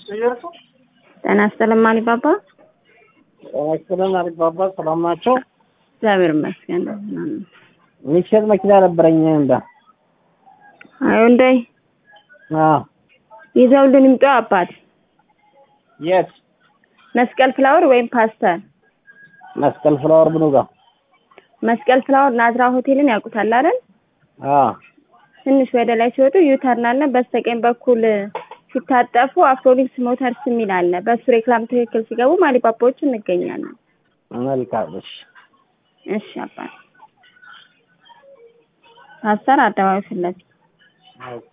ጤና ይስጥልኝ አሊባባ። ጤና ይስጥልን አሊባባ። ሰላም ናቸው? እግዚአብሔር ይመስገን ደህና ነን። የሚሸጥ መኪና ነበረኝ እንዳ አይ እንዳይ አዎ። ይዘውልን ይምጡ አባት። የት መስቀል ፍላወር ወይም ፓስተር። መስቀል ፍላወር ብኑ ጋር መስቀል ፍላወር ናዝራ ሆቴልን ያውቁታል አይደል? አዎ። ትንሽ ወደ ላይ ሲወጡ ዩተርን አለ። በስተቀኝ በኩል ሲታጠፉ አፍሮሊክስ ሞተርስ የሚል አለ። በሱ ሬክላም ትክክል ሲገቡ ማሊባባዎች እንገኛለን። መልካም እሺ። እሺ አባት ፓስተር አደባባይ ፊት ለፊት ኦኬ